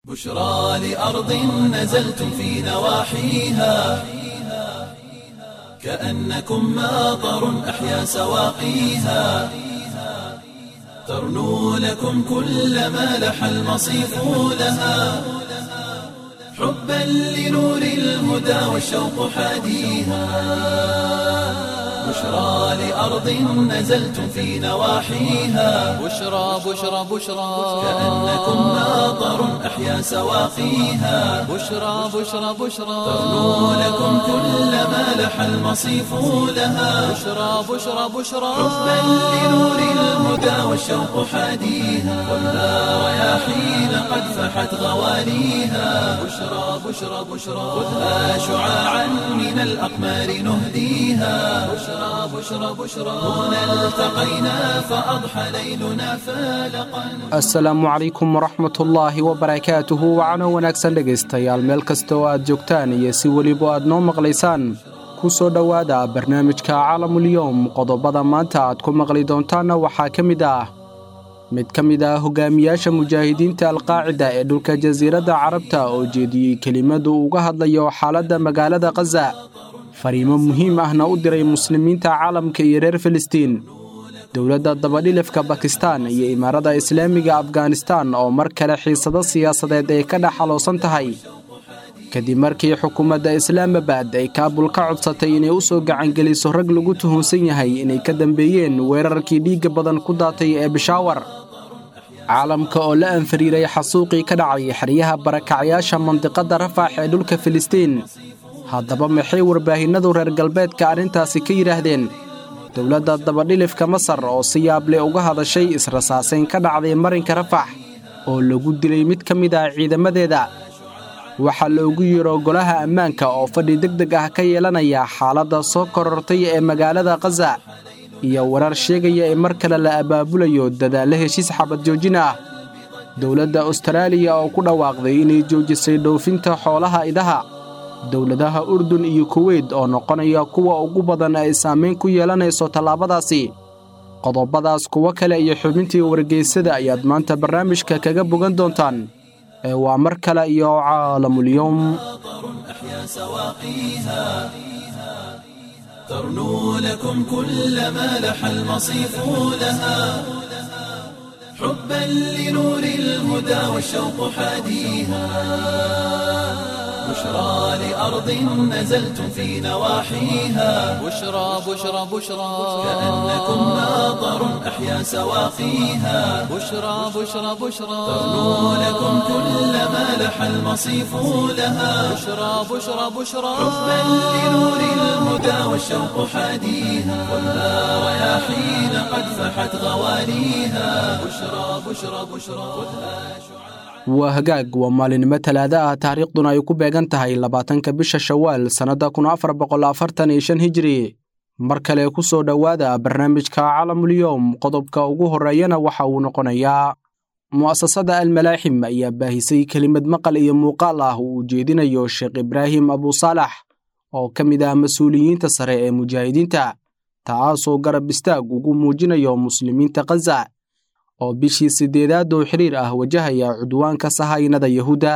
بشرى لأرض نزلتم في نواحيها كأنكم ماطر أحيا سواقيها ترنو لكم كل ما لح المصيف لها حبا لنور الهدى والشوق حاديها بشرى لأرض نزلتم في نواحيها بشرى بشرى بشرى كأنكم ماطر أحيا سواقيها بشرى بشرى بشرى ترنو لكم كل ما لح المصيف لها بشرى بشرى بشرى حبا لنور الهدى والشوق حاديها خذها رياحين قد فحت غواليها بشرى بشرى بشرى خذها شعاعا من الأقمار نهديها بشرى بشرى بشرى هنا التقينا فأضحى ليلنا فالقا asalaamu calaykum waraxmatullaahi wabarakaatuhu wacano wanaagsan dhegaystayaal meel kasta oo aad joogtaan iyo si weliba aad noo maqlaysaan ku soo dhowaada barnaamijka caalamulyoom qodobada maanta aad ku maqli doontaanna waxaa ka mid ah mid ka mid ah hogaamiyaasha mujaahidiinta alqaacida ee dhulka jasiiradda carabta oo jeediyey kelimadu uga hadlayo xaaladda magaalada khaza fariimo muhiim ahna u diray muslimiinta caalamka iyo reer filistiin dowladda dabadhilifka bakistan iyo imaarada islaamiga afghanistan oo mar kale xiisado siyaasadeed ay ka dhex xaloosan tahay kadib markii xukuumadda islaamabad ay kaabul ka codsatay inay u soo gacangeliso rag lagu tuhunsan yahay inay ka dambeeyeen weerarkii dhiigga badan ku daatay ee bishaawar caalamka oo la anfariiray xasuuqii ka dhacay xeryaha barakacyaasha mandiqadda rafax ee dhulka filistiin haddaba maxay warbaahinnadu reer galbeedka arrintaasi ka yidhaahdeen dowladda dabadhilifka masar oo si yaable uga hadashay israsaasayn ka dhacday marinka rafax oo lagu dilay mid ka mid ah ciidamadeeda waxaa loogu yeero golaha ammaanka oo fadhi deg deg ah ka yeelanaya xaaladda soo korortay ee magaalada khaza iyo warar sheegaya in mar kale la abaabulayo dadaallo heshiis xabad joojin ah dowladda ustaraaliya oo ku dhawaaqday inay joojisay dhoofinta xoolaha idaha dowladaha urdun iyo kuweyt oo noqonaya kuwa ugu badan ay saamayn ku yeelanayso tallaabadaasi qodobadaas kuwo kale iyo xubintii wargeysada ayaad maanta barnaamijka kaga bogan doontaan ee waa mar kale iyo caalamulyoom أحيا سواقيها ترنو لكم كل ما لح المصيف لها حبا لنور الهدى والشوق حاديها بشرى لأرض نزلتم في نواحيها بشرى بشرى بشرى كأنكم ماطر أحيا سواقيها بشرى بشرى بشرى ترنو لكم كل ما لح المصيف لها بشرى بشرى بشرى حبا لنور الهدى والشوق حاديها خذها رياحين قد فحت غواليها بشرى بشرى بشرى خذها شعاع waa hagaag waa maalinimo talaada ah taariikhduna ay ku beegan tahay labaatanka bisha shawaal sannadda kun afar boqol afartan iyo shan hijiri mar kale ku soo dhowaada barnaamijka caalamulyoom qodobka ugu horreeyana waxa uu noqonayaa mu'asasada almalaaxim ayaa baahisay kelimad maqal iyo muuqaal ah uu ujeedinayo sheekh ibraahim abusaalax oo ka mid ah mas-uuliyiinta sare ee mujaahidiinta taasoo garab istaag ugu muujinayo muslimiinta khaza oo bishii siddeedaad oo xiriir ah wajahaya cudwaanka sahaynada yahuudda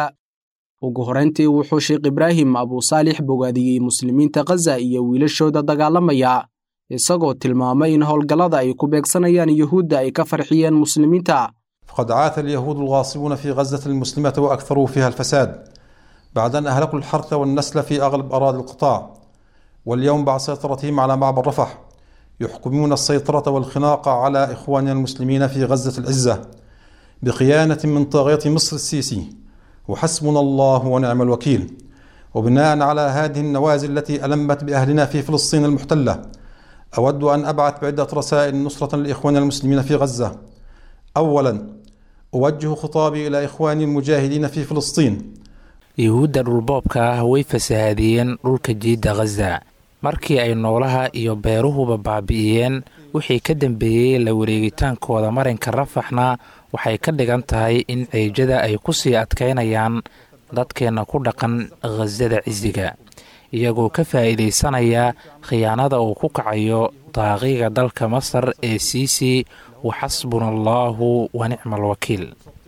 ugu horrayntii wuxuu sheekh ibraahim abusaalix bogaadiyey muslimiinta khaza iyo wiilashooda dagaalamaya isagoo tilmaamay in howlgallada ay ku beegsanayaan yuhuudda ay ka farxiyeen muslimiinta فقد عاث اليهود الغاصبون في غزة المسلمة وأكثروا فيها الفساد بعد أن أهلكوا الحرث والنسل في أغلب أراضي القطاع واليوم بعد سيطرتهم على معبر رفح يحكمون السيطرة والخناق على إخواننا المسلمين في غزة العزة بخيانة من طاغية مصر السيسي وحسبنا الله ونعم الوكيل وبناء على هذه النوازل التي ألمت بأهلنا في فلسطين المحتلة أود أن أبعث بعدة رسائل نصرة لإخواننا المسلمين في غزة أولا أوجه خطابي إلى إخواني المجاهدين في فلسطين yuhuudda dhulboobka ah way fasahaadiyeen dhulka jiidda khaza markii ay noolaha iyo beeruhuba baabi'iyeen wixii ka dambeeyey la wareegitaankooda marinka rafaxna waxay ka dhigan tahay in ceejada ay ku sii adkaynayaan dadkeenna ku dhaqan khasada cisiga iyagoo ka faa'iidaysanaya khiyaanada uu ku kacayo daaqiga dalka masar ee siisi wa xasbuna allaahu wa nicma alwakiil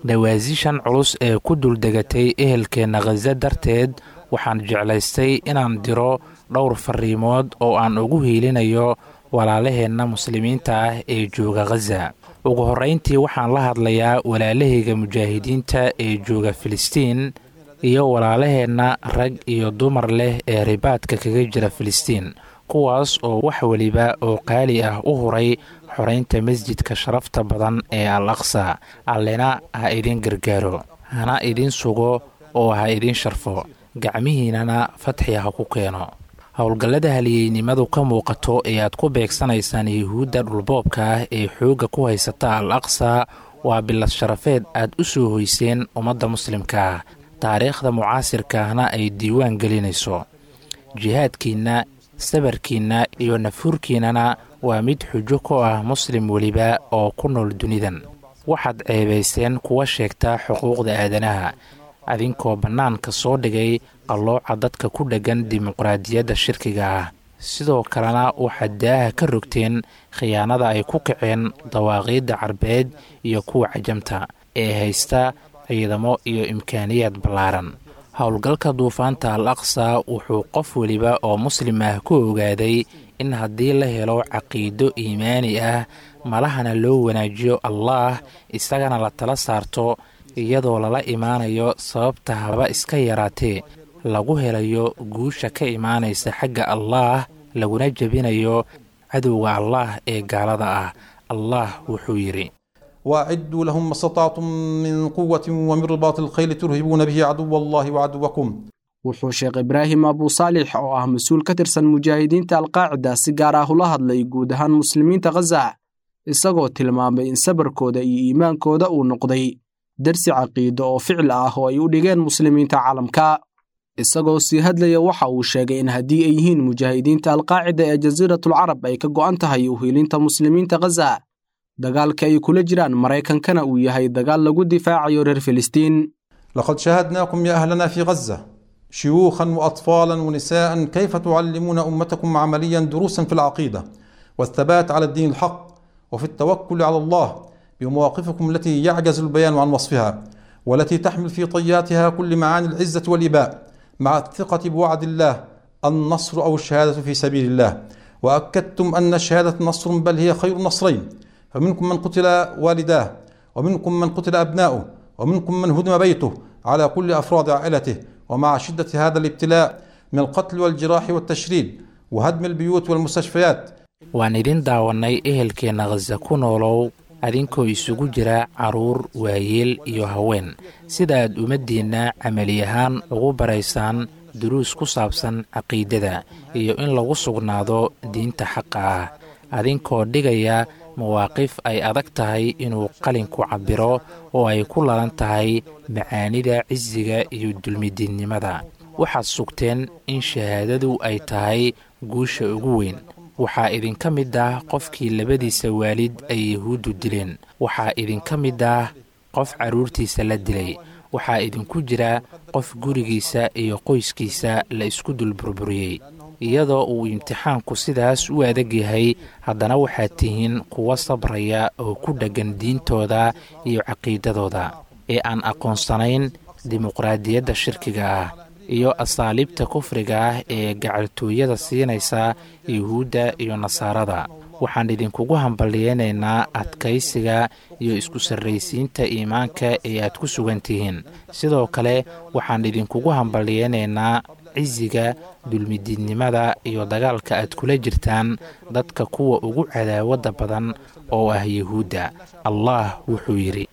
dhawaasishan culus ee ku duldegatay ehelkeenna khaza darteed waxaan jeclaystay inaan diro dhowr fariimood oo aan ugu hiilinayo walaalaheenna muslimiinta ah ee jooga khaza ugu horrayntii waxaan la hadlayaa walaalahayga mujaahidiinta ee jooga filistiin iyo walaalaheenna rag iyo dumar leh ee ribaadka kaga jira filistiin kuwaas oo wax weliba oo qaali ah u huray xoraynta masjidka sharafta badan ee al aqsa allena ha idin gargaaro hana idin sugo oo ha idin sharfo gacmihiinnana fatxi ha ku keeno howlgallada haliyeynimadu ka muuqato ee aad ku beegsanaysaan yuhuudda dhulboobka ah ee xoogga ku haysata al aqsa waa bilad sharafeed aad u soo hoyseen ummadda muslimka ah taariikhda mucaasirka ahna ay diiwaan gelinayso jihaadkiinna sabarkiinna iyo nafuurkiinnana waa mid xujo ku ah muslim weliba oo ku nool dunidan waxaad ceebayseen kuwa sheegta xuquuqda aadanaha adinkoo bannaanka soo dhigay qallooca dadka ku dheggan dimuqraadiyadda shirkiga ah sidoo kalena waxaad daaha ka rogteen khiyaanada ay ku kaceen dawaaqiidda carbeed iyo kuwa cajamta ee haysta ciidamo iyo imkaaniyaad ballaaran howlgalka duufaanta al aqsa wuxuu qof weliba oo muslim ah ku ogaaday in haddii la helo caqiido iimaani ah malahana loo wanaajiyo allaah isagana la tala saarto iyadoo lala imaanayo sababta haba iska yaraatee lagu helayo guusha ka imaanaysa xagga allaah laguna jebinayo cadowga allaah ee gaalada ah allah wuxuu yidhi وأعدوا لهم ما استطعتم من قوة ومن رباط الخيل ترهبون به عدو الله وعدوكم wuxuu sheekh ibraahim abusaalix oo ah mas-uul ka tirsan mujaahidiinta alqaacida si gaar ah ula hadlay guud ahaan muslimiinta khaza isagoo tilmaamay in sabarkooda iyo iimaankooda uu noqday darsi caqiido oo ficil ah oo ay u dhigeen muslimiinta caalamka isagoo sii hadlaya waxa uu sheegay in haddii ay yihiin mujaahidiinta alqaacida ee jasiiratul carab ay ka go'an tahay uhiilinta muslimiinta khaza dagaalka ay kula jiraan maraykankana uu yahay dagaal lagu difaacayo reer filistiin لقد شاهدناكم يا أهلنا في غزة شيوخا وأطفالا ونساء كيف تعلمون أمتكم عمليا دروسا في العقيدة والثبات على الدين الحق وفي التوكل على الله بمواقفكم التي يعجز البيان عن وصفها والتي تحمل في طياتها كل معاني العزة والإباء مع الثقة بوعد الله النصر أو الشهادة في سبيل الله وأكدتم أن الشهادة نصر بل هي خير نصرين فمنكم من قتل والداه ومنكم من قتل أبناؤه ومنكم من هدم بيته على كل أفراد عائلته ومع شدة هذا الابتلاء من القتل والجراح والتشريد وهدم البيوت والمستشفيات waan idin daawannay ehelkeenna khaza ku noolow adinkoo isugu jira carruur waayeel iyo haween sida aad ummaddiinna camali ahaan ugu baraysaan duruus ku saabsan caqiidada iyo in lagu sugnaado diinta xaqa ah adinkoo dhigaya mawaaqif ay adag tahay inuu qalinku cabbiro oo ay ku lalan tahay macaanida cisiga iyo dulmidiidnimada waxaad sugteen in shahaadadu ay tahay guusha ugu weyn waxaa idinka mid ah qofkii labadiisa waalid ay yuhuuddu dileen waxaa idinka mid ah qof carruurtiisa la dilay waxaa idinku jira qof gurigiisa iyo qoyskiisa la isku dul burburiyey iyadoo uu imtixaanku sidaas u adag yahay haddana waxaad tihiin kuwa sabraya oo ku dheggan diintooda iyo caqiidadooda ee aan aqoonsanayn dimuqraadiyadda shirkiga ah iyo asaaliibta kufriga ah ee gacaltooyada siinaysa yuhuudda iyo nasaarada waxaan idinkugu hambaliyeynaynaa adkaysiga iyo isku sarraysiinta iimaanka ee aad ku sugan tihiin sidoo kale waxaan idinkugu hambaliyeynaynaa cisiga dulmidiidnimada iyo dagaalka aad kula jirtaan dadka kuwa ugu cadaawadda badan oo ah yuhuudda allah wuxuu yidhi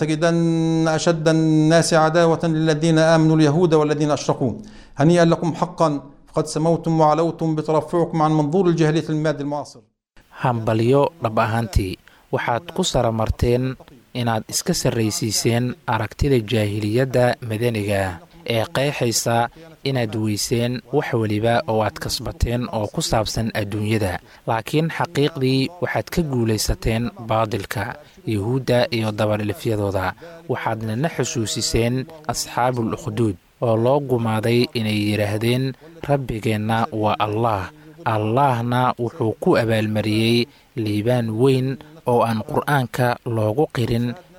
لتجدن أشد الناس عداوة للذين آمنوا اليهود والذين أشركوا هنيئا لكم حقا فقد سموتم وعلوتم بترفعكم عن منظور الجاهلية المادي المعاصر hambalyo dhab ahaantii waxaad ku saramarteen inaad iska sarraysiiseen aragtida jaahiliyadda madaniga ee qeexaysa inaad weyseen wax weliba oo aad kasbateen oo ku saabsan adduunyada laakiin xaqiiqdii waxaad ka guulaysateen baadilka yuhuudda iyo dabadhilifyadooda waxaadna na xusuusiseen asxaabul ukhduud oo loo gumaaday inay yidhaahdeen rabbigeenna waa allaah allaahna wuxuu ku abaalmariyey liibaan weyn oo aan qur'aanka loogu qirin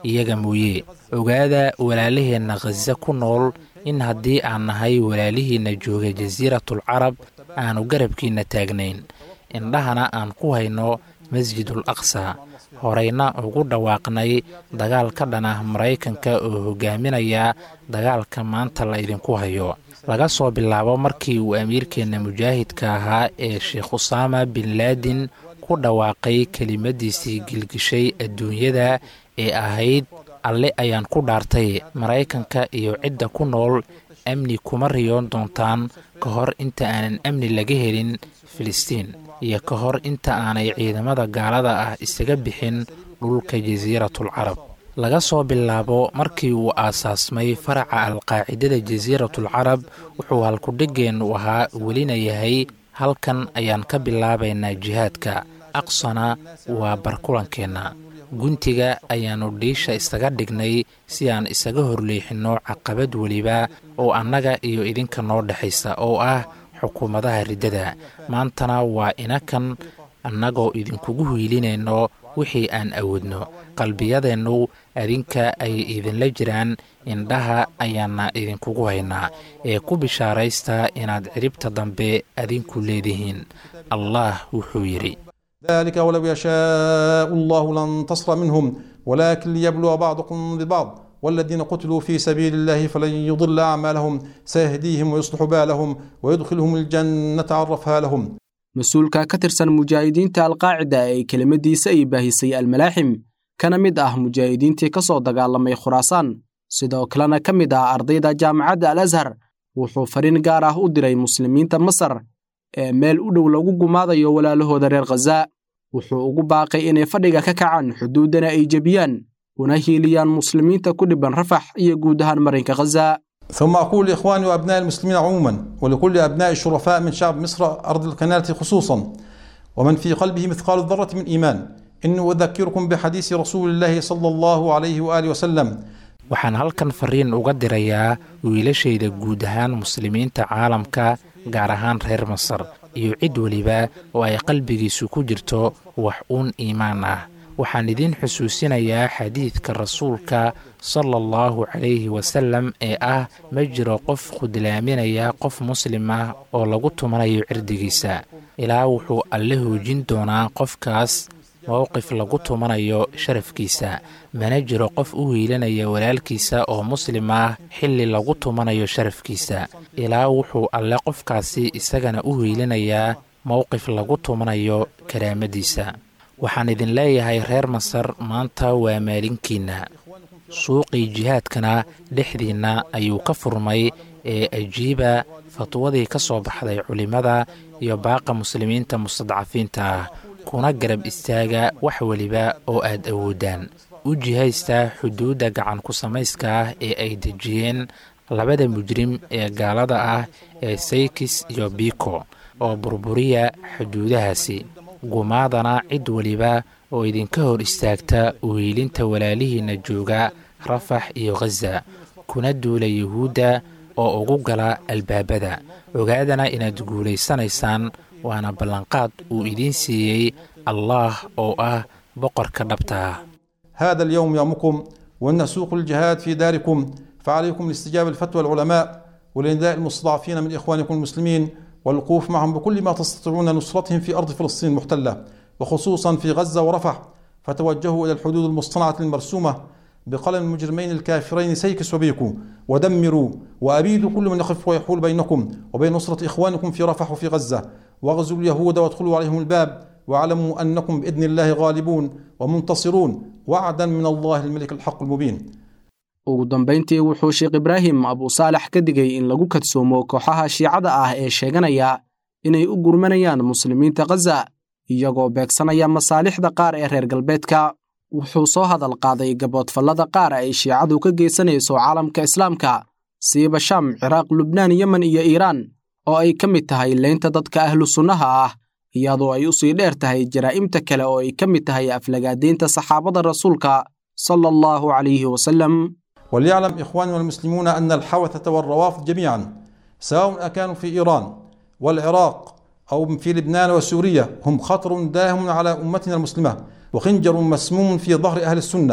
iyaga mooye ogaada walaalaheenna khaza ku nool in haddii aan nahay walaalihiinna jooga jasiiratul carab aanu garabkiinna taagnayn indhahana aan ku hayno masjidul aqsa horeyna ugu dhawaaqnay dagaal ka dhan ah maraykanka oo hogaaminaya dagaalka maanta la idinku hayo laga soo bilaabo markii uu amiirkeenna mujaahidka ahaa ee sheekh usaama bin laadin ku dhawaaqay kelimadiisii gilgishay adduunyada ee ahayd alle ayaan ku dhaartay maraykanka iyo cidda ku nool amni kuma riyoon doontaan ka hor inta aanan amni laga helin filistiin iyo ka hor inta aanay ciidamada gaalada ah isaga bixin dhulka jasiiratul carab laga soo bilaabo markii uu aasaasmay faraca alqaacidada jasiiratul carab wuxuu halkudhigeennu ahaa welina yahay halkan ayaan ka bilaabaynaa jihaadka aqsana waa barkulankeenna guntiga ayaannu dhiisha isaga dhignay si aan isaga horleexinno caqabad weliba oo annaga iyo idinka noo dhexaysa oo ah xukuumadaha riddada maantana waa inakan annagoo idinkugu hiilinayno wixii aan awoodno qalbiyadeennu adinka ay idinla jiraan indhaha ayaana idinkugu haynaa ee ku bishaaraysta inaad ciribta dambe adinku leedihiin allah wuxuu yidhi ذلك ولو يشاء الله لانتصر منهم ولكن ليبلو بعضكم ببعض والذين قتلوا في سبيل الله فلن يضل أعمالهم سيهديهم ويصلح بالهم ويدخلهم الجنة عرفها لهم mas-uulka ka tirsan mujaahidiinta alqaacida ee kelimadiisa ay baahisay almalaaxim kana mid ah mujaahidiintii ka soo dagaalamay khuraasaan sidoo kalena ka mid ah ardayda jaamacadda al ashar wuxuu fariin gaar ah u diray muslimiinta masar ee meel u dhow lagu gumaadayo walaalahooda reer khaza wuxuu ugu baaqay inay fadhiga ka kacaan xuduuddana ay jebiyaan una hiiliyaan muslimiinta ku dhibban rafax iyo guud ahaan marinka khaza ثم أقول لإخواني وأبناء المسلمين عموما ولكل أبناء الشرفاء من شعب مصر أرض القناة خصوصا ومن في قلبه مثقال الذرة من إيمان إني أذكركم بحديث رسول الله صلى الله عليه وآله وسلم waxaan halkan fariin uga dirayaa wiilashayda guud ahaan muslimiinta caalamka gaar ahaan reer masar iyo cid weliba oo ay qalbigiisu ku jirto wax uun iimaan ah waxaan idiin xusuusinayaa xadiidka rasuulka sala allahu calayhi wasalam ee ah ma jiro qof khudlaaminaya qof muslim ah oo lagu tumanayo cirdigiisa ilaa wuxuu alle hoojin doonaa qofkaas mowqif lagu tumanayo sharafkiisa mana jiro qof u hiilanaya walaalkiisa oo muslim ah xilli lagu tumanayo sharafkiisa ilaa wuxuu alle qofkaasi isagana u hiilanayaa mowqif lagu tumanayo karaamadiisa waxaan idin leeyahay reer masar maanta waa maalinkiinna suuqii jihaadkana dhexdiinna ayuu ka furmay ee ajiiba fatwadii ka soo baxday culimmada iyo baaqa muslimiinta mustadcafiinta ah kuna garab istaaga wax weliba oo aad awoodaan u jihaysta xuduudda gacan ku samayska ah ee ay dejiyeen labada mujrim ee gaalada ah ee saykis iyo biko oo burburiya xuduudahaasi gumaadana cid weliba oo idinka hor istaagta uhiilinta walaalihiinna jooga rafax iyo khaza kuna duula yuhuudda oo ugu gala albaabada ogaadana inaad guulaysanaysaan waana ballanqaad uu idiin siiyey allaah oo ah boqorka dhabta ah هذا اليوم يومكم وإن سوق الجهاد في داركم فعليكم الاستجابة لفتوى العلماء ولنداء المستضعفين من إخوانكم المسلمين والوقوف معهم بكل ما تستطيعون نصرتهم في أرض فلسطين المحتلة وخصوصا في غزة ورفح فتوجهوا إلى الحدود المصطنعة المرسومة بقلم المجرمين الكافرين سيكس وبيكو ودمروا وأبيدوا كل من يخف ويحول بينكم وبين نصرة إخوانكم في رفح وفي غزة واغزوا اليهود وادخلوا عليهم الباب واعلموا أنكم بإذن الله غالبون ومنتصرون وعدا من الله الملك الحق المبين ugu dambayntii wuxuu sheekh ibraahim abusaalax ka digay in lagu kadsoomo kooxaha shiicada ah ee sheeganaya inay u gurmanayaan muslimiinta khaza iyagoo beegsanaya masaalixda qaar ee reer galbeedka wuxuu soo hadal qaaday gaboodfallada qaar ay shiicadu ka geysanayso caalamka islaamka siiba sham ciraaq lubnaan yemen iyo iiraan oo ay ka mid tahay leynta dadka ahlu sunnaha ah iyadoo ay u sii dheer tahay jaraa'imta kale oo ay ka mid tahay aflagaadaynta saxaabada rasuulka sala allahu calayhi wasallam وليعلم إخواننا المسلمون أن الحوثة والروافض جميعا سواء أكانوا في إيران والعراق أو في لبنان وسوريا هم خطر داهم على أمتنا المسلمة وخنجر مسموم في ظهر أهل السنة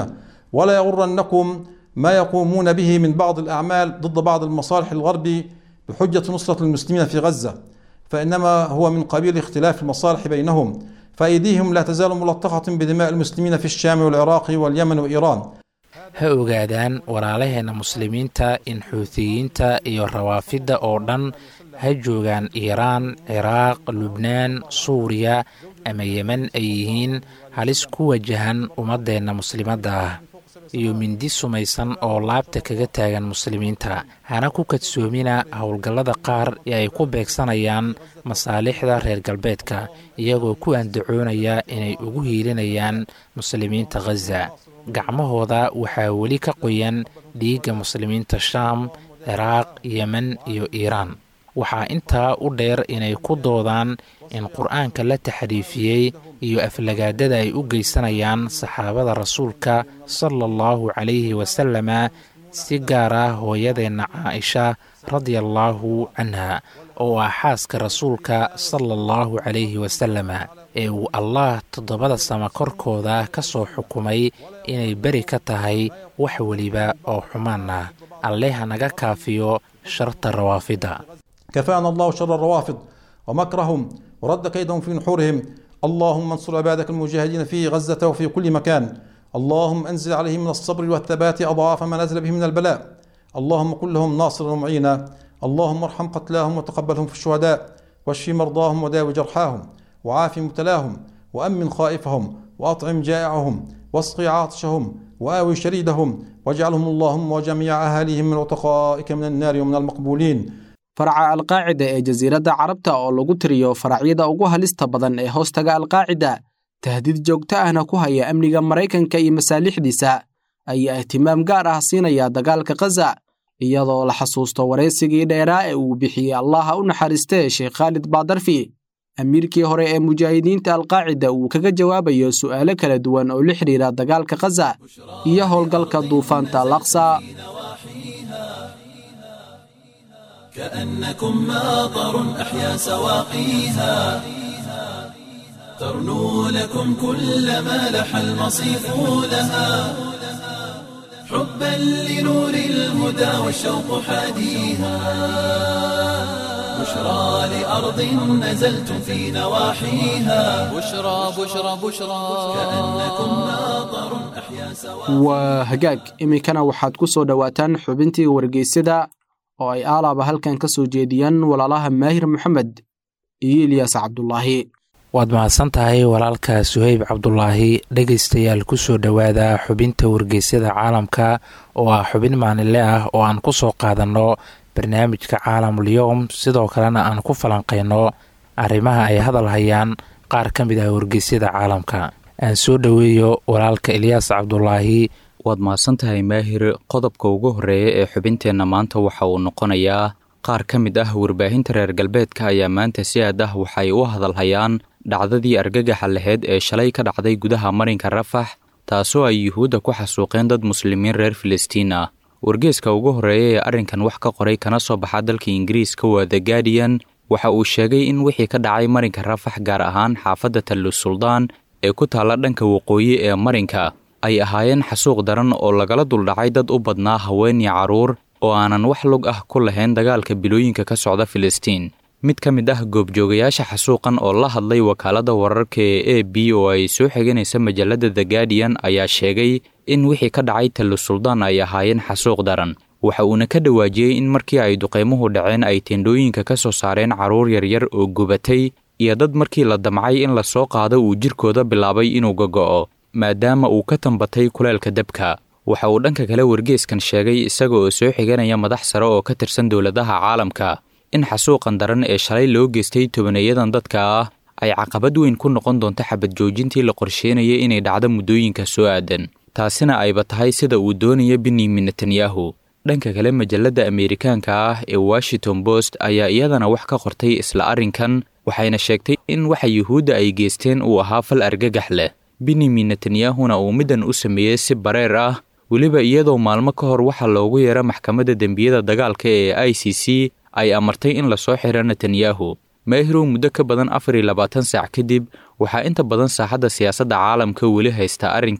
ولا يغرنكم ما يقومون به من بعض الأعمال ضد بعض المصالح الغرب بحجة نصرة المسلمين في غزة فإنما هو من قبيل اختلاف المصالح بينهم فأيديهم لا تزال ملطخة بدماء المسلمين في الشام والعراق واليمن وإيران ha ogaadaan walaalaheenna muslimiinta in xuutiyiinta iyo rawaafidda oo dhan ha joogaan iiraan ciraaq lubnaan suuriya ama yemen ay yihiin halis ku wajahan ummaddeenna muslimadda ah iyo mindi sumaysan oo laabta kaga taagan muslimiinta hana ku kadsoomina howlgallada qaar ee ay ku beegsanayaan masaalixda reer galbeedka iyagoo ku andacoonaya inay ugu hiilinayaan muslimiinta khaza gacmahooda waxaa weli ka qoyan dhiigga muslimiinta shaam ciraaq yemen iyo iiraan waxaa intaa u dheer inay ku doodaan in qur-aanka la taxriifiyey iyo aflagaadada ay u geysanayaan saxaabada rasuulka sala allahu calayhi wasalama si gaar ah hooyadeenna caaisha radiallaahu canha oo ah xaaska rasuulka sala allahu calayhi wasalama ee uu allah toddobada sama korkooda ka soo xukumay inay beri ka tahay wax weliba oo xumaan ah alle ha naga kaafiyo sharta rawaafidda كفانا الله شر الروافض ومكرهم ورد كيدهم في نحورهم اللهم انصر عبادك المجاهدين في غزة وفي كل مكان اللهم انزل عليهم من الصبر والثبات أضعاف ما نزل به من البلاء اللهم كن لهم ناصرا ومعينا اللهم ارحم قتلاهم وتقبلهم في الشهداء واشف مرضاهم وداوي جرحاهم وعاف مبتلاهم وأمن خائفهم وأطعم جائعهم واسقي عاطشهم وآوي شريدهم واجعلهم اللهم وجميع أهاليهم من عتقائك من النار ومن المقبولين faraca alqaacida ee jasiiradda carabta oo lagu tiriyo faracyada ugu halista badan ee hoostaga alqaacida tahdiid joogto ahna ku haya amniga maraykanka iyo masaalixdiisa ayaa ihtimaam gaar ah siinaya dagaalka khaza iyadoo la xasuusto waraysigii dheeraa ee uu bixiyey allaha u naxariistee sheekh khaalid baadarfi amiirkii hore ee mujaahidiinta alqaacida uu kaga jawaabayo su'aalo kala duwan oo la xidhiira dagaalka khaza iyo howlgalka duufaanta alaqsa كأنكم ماطر أحيا سواقيها ترنو لكم كل ما لح المصيف لها حبا لنور الهدى والشوق حاديها بشرى لأرض نزلتم في نواحيها بشرى بشرى بشرى كأنكم ماطر أحيا سواقيها waa hagaag iminkana waxaad ku soo dhowaataan xubintii wargeysyada oo ay aalaaba halkan ka soo jeediyaan walaalaha maahir moxamed iyo ilyaas cabdulaahi waad mahadsan tahay walaalka suheyb cabdulaahi dhegaystayaal ku soo dhowaada xubinta wargeysyada caalamka oo ah xubin maalinle ah oo aan ku soo qaadanno barnaamijka caalamulyoom sidoo kalena aan ku falanqayno arrimaha ay hadal hayaan qaar ka mid ah wargeysyada caalamka aan soo dhoweeyo walaalka ilyaas cabdulaahi waad mahadsantahay maahir qodobka ugu horreeya ee xubinteenna maanta waxa uu noqonayaa qaar ka mid ah warbaahinta reer galbeedka ayaa maanta si aad ah waxay u hadalhayaan dhacdadii argagaxa laheyd ee shalay ka dhacday gudaha marinka rafax taasoo ay yuhuudda ku xasuuqeen dad muslimiin reer filistiin ah wargeeska ugu horreeya ee arrinkan wax ka qoray kana soo baxa dalka ingiriiska waa the guardian waxa uu sheegay in wixii ka dhacay marinka rafax gaar ahaan xaafadda tallu suldaan ee ku taalla dhanka waqooyi ee marinka ay ahaayeen xasuuq daran oo lagala duldhacay dad u badnaa haween iyo carruur oo aanan wax lug ah ku lahayn dagaalka bilooyinka ka socda filistiin mid ka mid ah goobjoogayaasha xasuuqan oo la hadlay wakaaladda wararka ee a b oo ay soo xiganaysa majalladda the guardian ayaa sheegay in wixii ka dhacay tallu suldaan ay ahaayeen xasuuq daran waxa uuna ka dhawaajiyey in markii ay duqaymuhu dhaceen ay tendhooyinka ka soo saareen carruur yaryar oo gubatay iyo dad markii la damcay in la soo qaado uu jirkooda bilaabay inuu gogo'o maadaama uu ka tambatay kuleelka dabka waxa uu dhanka kale wargeeskan sheegay isaga oo soo xiganaya madax sare oo ka tirsan dowladaha caalamka in xasuuqan daran ee shalay loo geystay tobaneeyadan dadka ah ay caqabad weyn ku noqon doonto xabad joojintii la qorsheynayay inay dhacdo muddooyinka soo aadan taasina ayba tahay sida uu doonaya benyamin netanyahu dhanka kale majalladda ameerikaanka ah ee washington post ayaa iyadana wax ka qortay isla arrinkan waxayna sheegtay in waxa yuhuudda ay geysteen uu ahaa fal argagax leh benyamin netanyahuna uu middan u sameeyey si bareer ah weliba iyadoo maalmo ka hor waxaa loogu yeera maxkamadda dembiyada dagaalka ee i c c ay amartay in lasoo xiro netanyahu maahirow muddo ka badan afar iyo labaatan saac kadib waxaa inta badan saaxadda siyaasadda caalamka weli haysta arrinkan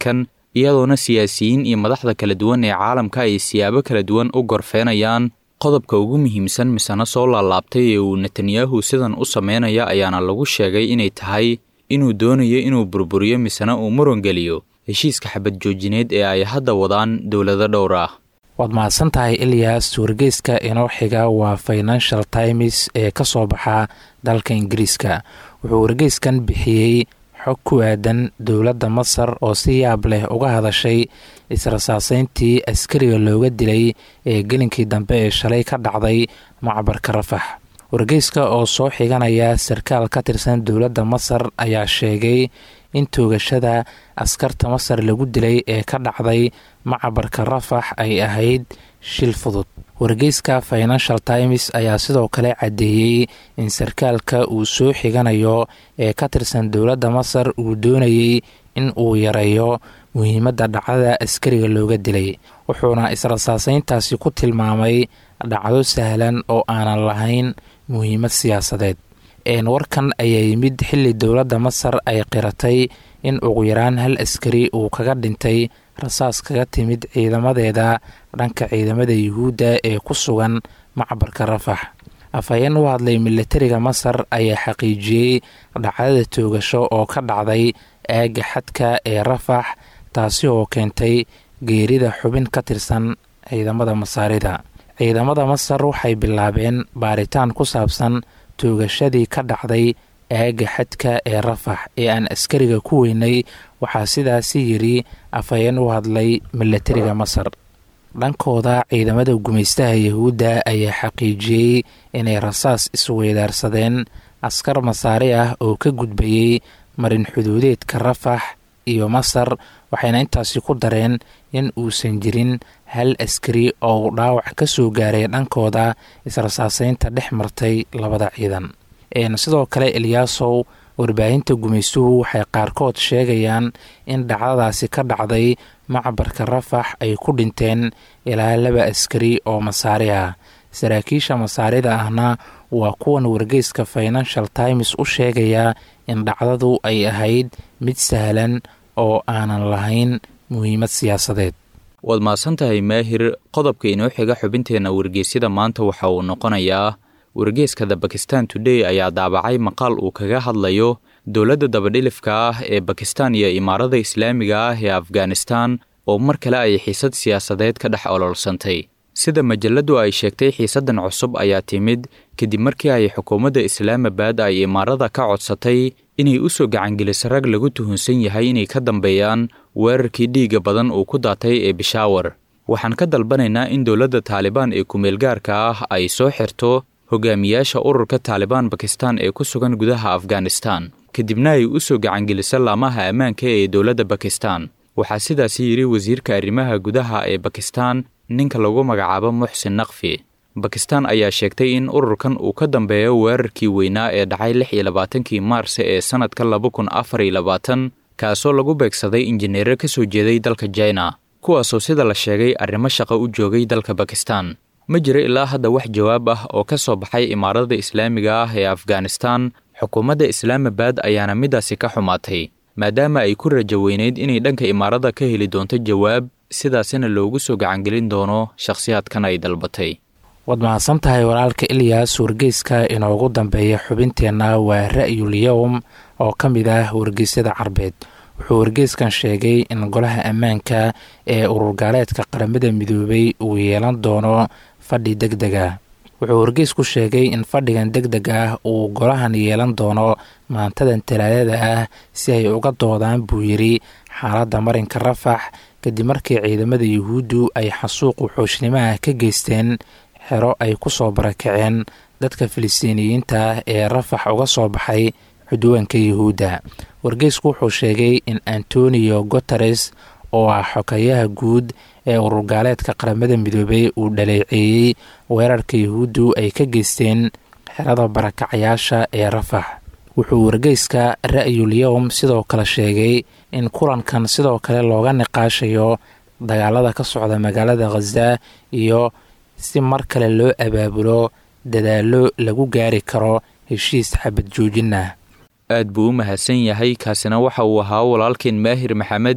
iyadoona siyaasiyiin iyo madaxda kala duwan ee caalamka ay siyaabo kala duwan u gorfeenayaan qodobka ugu muhiimsan misena soo laalaabtay ee uu netanyahu sidan u sameynaya ayaana lagu sheegay inay tahay inuu doonayo inuu burburiyo misena uu murangeliyo heshiiska xabad joojineed ee ay hadda wadaan dowlado dhowr ah waad mahadsan tahay ilyas wargeyska inoo xiga waa financial times ee ka soo baxa dalka ingiriiska wuxuu wargeyskan bixiyey xog ku aadan dowladda masar oo si yaab leh uga hadashay israsaaseyntii askariga looga dilay ee gelinkii dambe ee shalay ka dhacday macbarka rafax wargeyska oo soo xiganaya sarkaal ka tirsan dowladda masar ayaa sheegay in toogashada askarta masar lagu dilay ee ka dhacday macabarka rafax ay ahayd shil fudud wargeyska financial times ayaa sidoo kale caddeeyey in sarkaalka uu soo xiganayo ee ka tirsan dowladda masar uu doonayey in uu yareeyo muhiimadda dhacdada askariga looga dilay wuxuuna israsaaseyntaasi ku tilmaamay dhacdo sahlan oo aanan lahayn muhiimad siyaasadeed warkan ayaa yimid xilli dowladda masar ay qiratay in ugu yaraan hal askari uu kaga dhintay rasaas kaga timid ciidamadeeda dhanka ciidamada yuhuudda ee ku sugan macbarka rafax afhayeen u hadlay milatariga masar ayaa xaqiijiyey dhacdada toogasho oo ka dhacday aagga xadka ee rafax taasi oo keentay geerida xubin ka tirsan ciidamada masaarida ciidamada masar waxay bilaabeen baaritaan ku saabsan toogashadii ka dhacday aagga xadka ee rafax ee aan askariga ku weynay waxaa sidaasi yidhi afhayeen u hadlay milatariga masar dhankooda ciidamada gumaystaha yahuudda ayaa xaqiijiyey inay rasaas isweydaarsadeen askar masaari ah oo ka gudbayey marin xuduudeedka rafax iyo masar waxayna intaasi ku dareen in uusan jirin hal askari oo uu dhaawac ka soo gaaray dhankooda israsaaseynta dhex martay labada ciidan sidoo kale eliyaasow warbaahinta gumaystuhu waxay qaarkood sheegayaan in dhacdadaasi ka dhacday macbarka rafax ay ku dhinteen ilaa laba askari oo masaari ah saraakiisha masaarida ahna waa kuwan wargeyska financial times u sheegaya in dhacdadu ay ahayd mid sahlan oo aanan lahayn muhiimad siyaasadeed waad mahadsantahay maahir qodobka inoo xiga xubinteenna wargeysyada maanta waxa uu noqonayaa wargeyska the bakistan today ayaa daabacay maqaal uu kaga hadlayo dowladda dabadhilifka ah ee bakistan iyo imaarada islaamiga ah ee afghanistan oo mar kale ay xiisad siyaasadeed ka dhex ololsantay sida majaladu ay sheegtay xiisaddan cusub ayaa timid kadib markii ay xukuumadda islaamabad ay imaarada ka codsatay inay u soo gacangeliso rag lagu tuhunsan yahay inay ka dambeeyaan weerarkii dhiigga badan uu ku daatay ee bishaawar waxaan ka dalbanaynaa in dowladda taalibaan ee kumeelgaarka ah ay soo xirto hogaamiyaasha ururka taalibaan bakistan ee ku sugan gudaha afghanistan kadibna ay u soo gacangeliso laamaha ammaanka ee dowladda bakistan waxaa sidaasi yidhi wasiirka arrimaha gudaha ee bakistan ninka lagu magacaabo muxsin naqfi bakistan ayaa sheegtay in ururkan uu ka dambeeyo weerarkii weynaa ee dhacay lix iyo labaatankii maarse ee sannadka laba kun afar iyo labaatan kaasoo lagu beegsaday injineero ka soo jeeday dalka jina kuwaasoo sida la sheegay arrimo shaqo u joogay dalka bakistan ma jiro ilaa hadda wax jawaab ah oo ka soo baxay imaarada islaamiga ah ee afghanistan xukuumadda islaamabad ayaana middaasi ka xumaatay maadaama ay ku rajo weyneyd inay dhanka imaarada ka heli doonto jawaab sidaasina loogu soo gacangelin doono shakhsiyaadkan ay dalbatay waad mahadsan tahay walaalka ilyas wargeyska inoogu dambeeya xubinteenna waa ra'yul yowm oo ka mid ah wargeysyada carbeed wuxuu wargeyskan sheegay in golaha ammaanka ee ururgaaleedka qaramada midoobay uu yeelan doono fadhi deg dega wuxuu wargeysku sheegay in fadhigan deg deg ah uu golahan yeelan doono maantadan talaadada ah si ay uga doodaan buu yidhi xaaladda marinka rafax kadib markii ciidamada yuhuuddu ay xasuuq wuxuushnimoah ka geysteen xero ay ku soo barakaceen dadka filistiiniyiinta ah ee rafax uga soo baxay cudwaanka yuhuudda wargeysku wuxuu sheegay in antonio guteres oo ah xokayaha guud ee ururgaaleedka qaramada midoobey uu dhaleeceeyey weerarka yuhuuddu ay ka geysteen xerada barakacayaasha ee rafax wuxuu wargeyska ra'yul yowm sidoo kale sheegay in kulankan sidoo kale looga niqaashayo dagaalada ka socda magaalada khaza iyo si mar kale loo abaabulo dadaallo lagu gaari karo heshiis xabad joojin ah aad buu u mahadsan yahay kaasina waxa uu ahaa walaalkeen maahir maxamed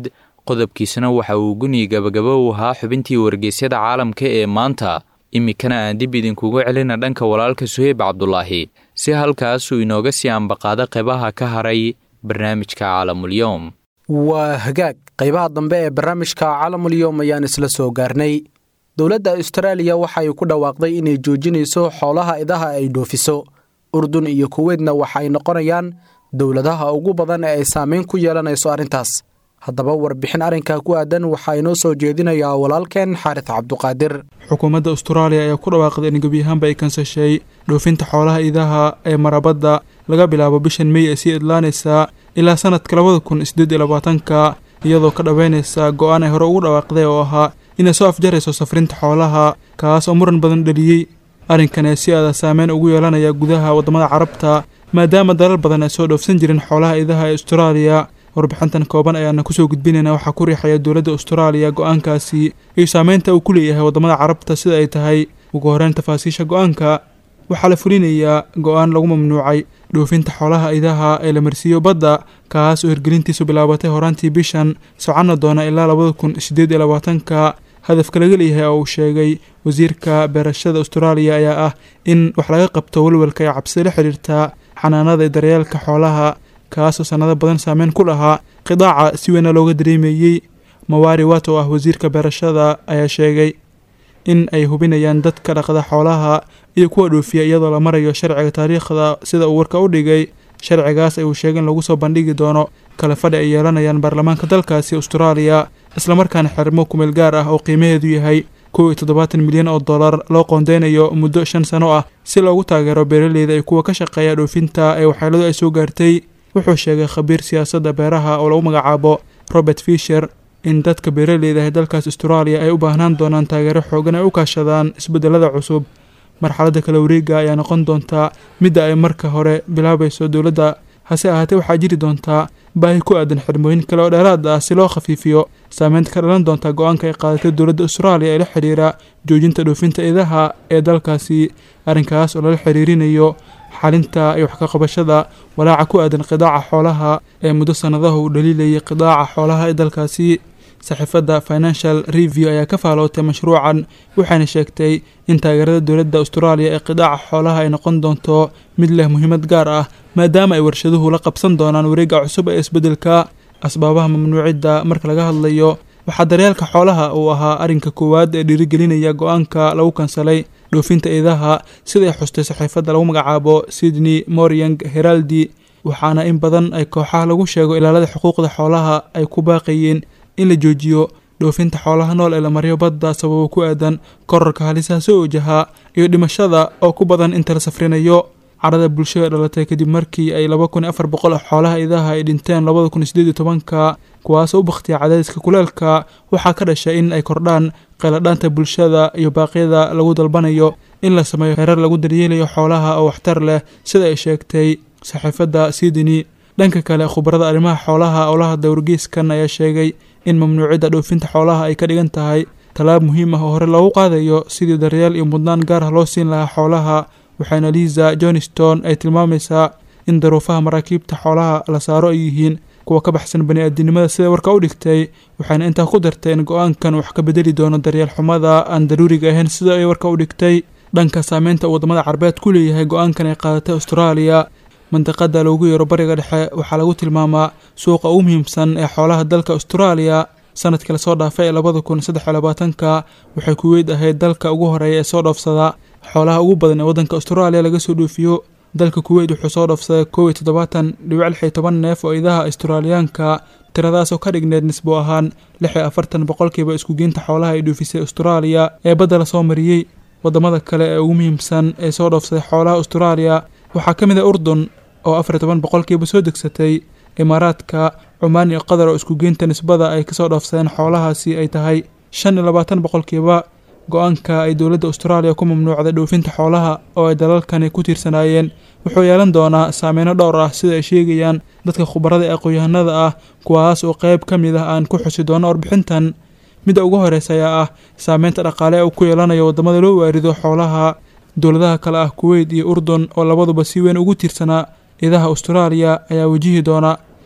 qodobkiisana waxa uu guni gabagabo u ahaa xubintii wargeysyada caalamka ee maanta iminkana aan dib idinkugu celina dhanka walaalka suheyb cabdulaahi si halkaasuu inooga sii ambaqaado qeybaha ka haray barnaamijka caalamulyoom waa hagaag qaybaha dambe ee barnaamijka caalamulyoom ayaan isla soo gaarnay dowladda austraaliya waxa ay ku dhawaaqday inay joojinayso xoolaha idaha ay dhoofiso urdun iyo kuweydna waxa ay noqonayaan dowladaha ugu badan ee ay saameyn ku yeelanayso arrintaas haddaba warbixin arrinkaa ku aadan waxaa inoo soo jeedinayaa walaalkeen xaaris cabduqaadir xukuumadda austraaliya ayaa ku dhawaaqday in gebi ahaanba ay kansashay dhoofinta xoolaha idaha ee marabadda laga bilaabo bishan mey ee sii idlaanaysaa ilaa sanadka labada kun sideed iyo labaatanka iyadoo ka dhaweynaysa go-aan ay hore ugu dhawaaqday oo ahaa inay soo afjarayso safrinta xoolaha kaas oo muran badan dhaliyey arrinkan ee si aada saameyn ugu yeelanaya gudaha waddamada carabta maadaama dalal badan ay soo dhoofsan jirin xoolaha idaha ee austraaliya warbixintan kooban ayaana kusoo gudbinayna waxaa ku riixaya dowladda austraaliya go-aankaasi iyo saameynta uu ku leeyahay waddamada carabta sida ay tahay ugu horeyn tafaasiisha go-aanka waxaa la fulinayaa go-aan lagu mamnuucay dhoofinta xoolaha idaha ee la marsiiyo badda kaas oo hirgelintiisu bilaabatay horaantii bishan soconna doona ilaa labada kun sideed iyo labaatanka hadafka laga leeyahay oo uu sheegay wasiirka beerashada austraaliya ayaa ah in wax laga qabto walwalka ee cabsida la xidhiirta xanaanada iyo daryeelka xoolaha kaasoo sannado badan saameyn ku lahaa qidaaca si weyna looga dareemayey mawaari wat oo ah wasiirka beerashada ayaa sheegay in ay hubinayaan dadka dhaqda xoolaha iyo kuwa dhoofiya iyadoo la marayo sharciga taariikhda sida uu warka u dhigay sharcigaas ay uu sheegay in lagu soo bandhigi doono kale fadhi ay yeelanayaan baarlamaanka dalkaasi austraaliya islamarkaana xermo kumeel gaar ah oo qiimaheedu yahay kow iyo toddobaatan milyan oo dollar loo qoondeynayo muddo shan sano ah si loogu taageero beeraleyda iyo kuwa ka shaqeeya dhoofinta ee waxyeeladu ay soo gaartay wuxuu sheegay khabiir siyaasadda beeraha oo lagu magacaabo robert fisher in dadka beeraleyda ee dalkaas austraaliya ay u baahnaan doonaan taageero xoogan ay u kaashadaan isbeddelada cusub marxaladda kala wareega ayaa noqon doontaa midda ay marka hore bilaabayso dowladda hase ahaatee waxaa jiri doontaa baahi ku aadan xirmooyin kale oo dheeraad ah si loo khafiifiyo saameynta ka dhalan doonta go-aanka ay qaadatay dowladda austraaliya ee la xidhiira joojinta dhoofinta idaha ee dalkaasi arrinkaas oo lala xiriirinayo xalinta iyo wax ka qabashada walaaca ku aadan qidaaca xoolaha ee muddo sannadaha uu dhaliilayay qidaaca xoolaha ee dalkaasi saxiifadda financial review ayaa ka faalootay mashruucan waxayna sheegtay in taageerada dowladda austraaliya ee qidaaca xoolaha ay noqon doonto mid leh muhiimad gaar ah maadaama ay warshaduhu la qabsan doonaan wareegga cusub ee isbeddelka asbaabaha mamnuucidda marka laga hadlayo waxaa daryeelka xoolaha uu ahaa arrinka koowaad ee dhiirigelinaya go-aanka lagu kansalay dhoofinta idaha siday xustay saxiifadda lagu magacaabo sydney moriang heraldi waxaana in badan ay kooxaha lagu sheego ilaalada xuquuqda xoolaha ay ku baaqayeen in la joojiyo dhoofinta xoolaha nool ee la maryo badda sababo ku aadan korarka halisaha soo wajahaa iyo dhimashada oo ku badan inta la safrinayo carada bulshada dhalatay kadib markii ay laba kun iyo afar boqol oo xoolaha idaha ay dhinteen labada kun iyo sideed iyo tobanka kuwaasoo u bakhtiya cadaadiska kuleelka waxaa ka dhashay in ay kordhaan qayladhaanta bulshada iyo baaqyada lagu dalbanayo in la sameeyo heerar lagu daryeelayo xoolaha oo waxtar leh sida ay sheegtay saxiifadda sydney dhanka kale khubarada arrimaha xoolaha oo la hadlay wargeyskan ayaa sheegay in mamnuucidda dhoofinta xoolaha ay ka dhigan tahay tallaab muhiim ah oo hore loogu qaadayo sidii daryeel iyo mudnaan gaar ah loo siin lahaa xoolaha waxaana liisa johnston ay tilmaamaysaa in daruufaha maraakiibta xoolaha la saaro ay yihiin kuwa ka baxsan bani-aadinimada sida warka u dhigtay waxayna intaa ku dartay in go-aankan wax ka bedeli doono daryeel xumada aan daruuriga ahayn sida ay warka u dhigtay dhanka saameynta uu waddamada carbeed ku leeyahay go-aankan ay qaadatay austraaliya mandiqada loogu yeero bariga dhexe waxaa lagu tilmaamaa suuqa ugu muhiimsan ee xoolaha dalka austraaliya sanadkii lasoo dhaafay ee labada kun saddex iyo labaatanka waxay kuweyd ahayd dalka ugu horeeya ee soo dhoofsada xoolaha ugu badan ee waddanka austraaliya laga soo dhoofiyo dalka kuweyt wuxuu soo dhoofsaday kow iyo toddobaatan dhibic lix iyo toban neef oo idaha australiyaanka tiradaasoo ka dhigneed nisbo ahaan lix iyo afartan boqolkiiba iskugeynta xoolaha ay dhoofisay austraaliya ee badda lasoo mariyey waddamada kale ee ugu muhiimsan ee soo dhoofsaday xoolaha austraaliya waxaa ka mid ah urdun oo afar iyo toban boqolkiiba soo degsatay imaaraadka cumaan iyo qatar oo iskugeynta nisbada ay kasoo dhoofsadeen xoolahaasi ay tahay shan iyo labaatan boqolkiiba go-aanka ay dowladda austraaliya ku mamnuucday dhoofinta xoolaha oo ay dalalkani ku tiirsanaayeen wuxuu yeelan doonaa saameyno dhowr ah sida ay sheegayaan dadka khubarada ee aqoon-yahanada ah kuwaas oo qeyb ka mid ah aan ku xusi doono warbixintan midda ugu horeysa ayaa ah saameynta dhaqaale ee uu ku yeelanayo waddamada loo waarido xoolaha dowladaha kale ah kuweyt iyo urdun oo labaduba si weyn ugu tiirsanaa idaha austraaliya ayaa wajihi doona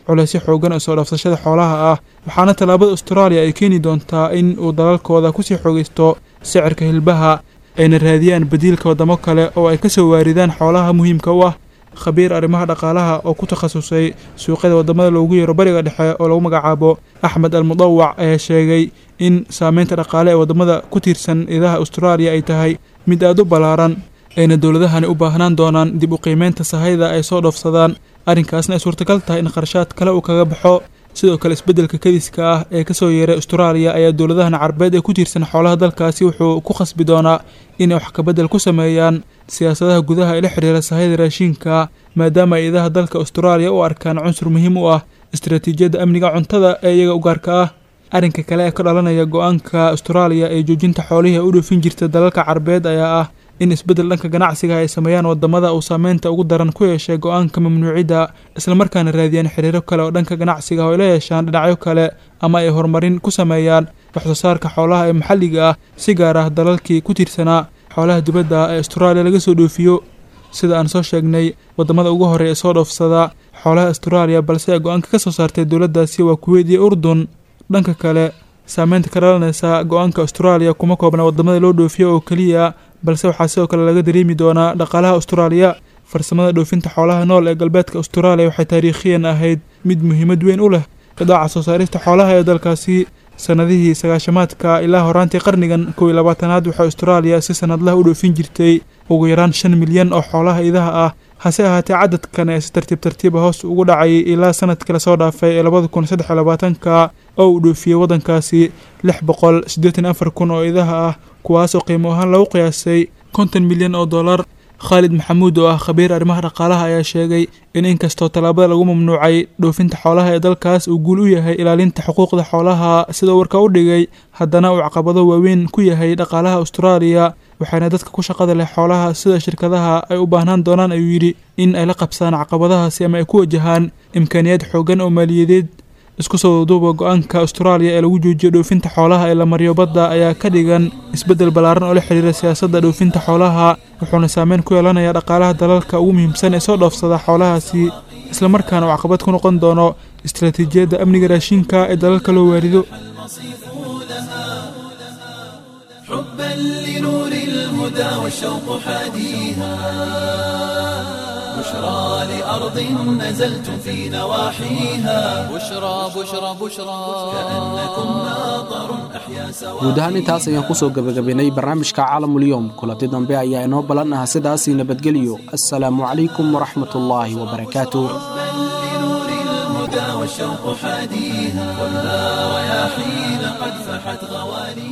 culeysyo xoogan oo soo dhaafsashada xoolaha ah waxaana tallaabada austraaliya ay keeni doontaa in uu dalalkooda kusii xoogaysto sicirka hilbaha ayna raadiyaan badiilka waddamo kale oo ay ka soo waaridaan xoolaha muhiimka u ah khabiir arrimaha dhaqaalaha oo ku takhasusay suuqyada waddamada loogu yeero bariga dhexe oo lagu magacaabo axmed al mudawac ayaa sheegay in saameynta dhaqaale ee waddamada ku tiirsan idaha austraaliya ay tahay mid aada u ballaaran ayna dowladahani u baahnaan doonaan dib u qiimeynta sahayda ay soo dhoofsadaan arrinkaasna ay suurtagal tahay in kharshaad kale uu kaga baxo sidoo kale isbeddelka kadiska ah ee kasoo yeeray austraaliya ayaa dowladahan carbeed ee ku tiirsan xoolaha dalkaasi wuxuu ku khasbi doonaa inay wax kabedel ku sameeyaan siyaasadaha gudaha ee la xidhiira sahayda raashiinka maadaama ay idaha dalka austraaliya u arkaan cunsur muhiim u ah istaraatiijiyadda amniga cuntada ee iyaga u gaarka ah arrinka kale ee ka dhalanaya go-aanka austraaliya ee joojinta xoolihii u dhoofin jirta dalalka carbeed ayaa ah in isbeddel dhanka ganacsiga ay sameeyaan wadamada uu saameynta ugu daran ku yeeshay go-aanka mamnuucidda islamarkaana raadiyaan xiriiro kale oo dhanka ganacsiga oo ay la yeeshaan dhinacyo kale ama ay horumarin ku sameeyaan waxsoo saarka xoolaha ee maxalliga ah si gaar ah dalalkii ku tiirsanaa xoolaha dibadda ee austraaliya laga soo dhoofiyo sida aan soo sheegnay wadamada ugu horreya ee soo dhoofsada xoolaha austraaliya balse ay go-aanka ka soo saartay dowladdaasi waa kuweyd iyo urdun dhanka kale saameynta ka dhalanaysa go-aanka austraaliya kuma koobna wadamada loo dhoofiyo oo keliya balse waxaa sidoo kale laga dareemi doonaa dhaqaalaha austraaliya farsamada dhoofinta xoolaha nool ee galbeedka austraaliya waxay taariikhiyan ahayd mid muhiimad weyn u leh qidaaca soo saarista xoolaha ee dalkaasi sanadihii sagaashamaadka ilaa horaantii qarnigan kow iyo labaatanaad waxay austraaliya si sanadlaha u dhoofin jirtay ugu yaraan shan milyan oo xoolaha idaha ah hase ahaatee cadadkan ee si tartiib tartiiba hoos ugu dhacayay ilaa sanadkii lasoo dhaafay ee labada kun saddex iyo labaatanka oo uu dhoofiyey waddankaasi lix boqol siddeetan afar kun oo idaha ah kuwaas oo qiimo ahaan lagu qiyaasay konton milyan oo dollar khaalid maxamuud oo ah khabiir arrimaha dhaqaalaha ayaa sheegay in inkastoo tallaabada lagu mamnuucay dhoofinta xoolaha ee dalkaas uu guul u yahay ilaalinta xuquuqda xoolaha sida warka u dhigay haddana uu caqabado waaweyn ku yahay dhaqaalaha austraaliya waxaana dadka ku shaqada leh xoolaha sida shirkadaha ay u baahnaan doonaan ayuu yidhi in ay la qabsaan caqabadahaasi ama ay ku wajahaan imkaaniyaad xooggan oo maaliyadeed isku soo duuba go-aanka austraaliya ee lagu joojiyo dhoofinta xoolaha ee la mariyo badda ayaa ka dhigan isbeddel ballaaran oo la xidhiira siyaasadda dhoofinta xoolaha wuxuuna saameyn ku yeelanayaa dhaqaalaha dalalka ugu muhiimsan ee soo dhoofsada xoolahaasi islamarkaana uu caqabad ku noqon doono istaraatiijiyadda amniga raashinka ee dalalka loo waarido حبا لنور الهدى والشوق حاديها بشرى لأرض نزلتم في نواحيها بشرى بشرى بشرى كأنكم ناظر أحيا سواحيها guud ahaan intaas ayaan kusoo gebagabaynay barnaamijka caalamulyoom kulanti dambe ayaa inoo ballan ah sidaasii nabadgelyo assalaamu calaykum waraxmatullaahi wabarakaatuh لنور الهدى والشوق حاديها والنار يا حين قد فحت غواليها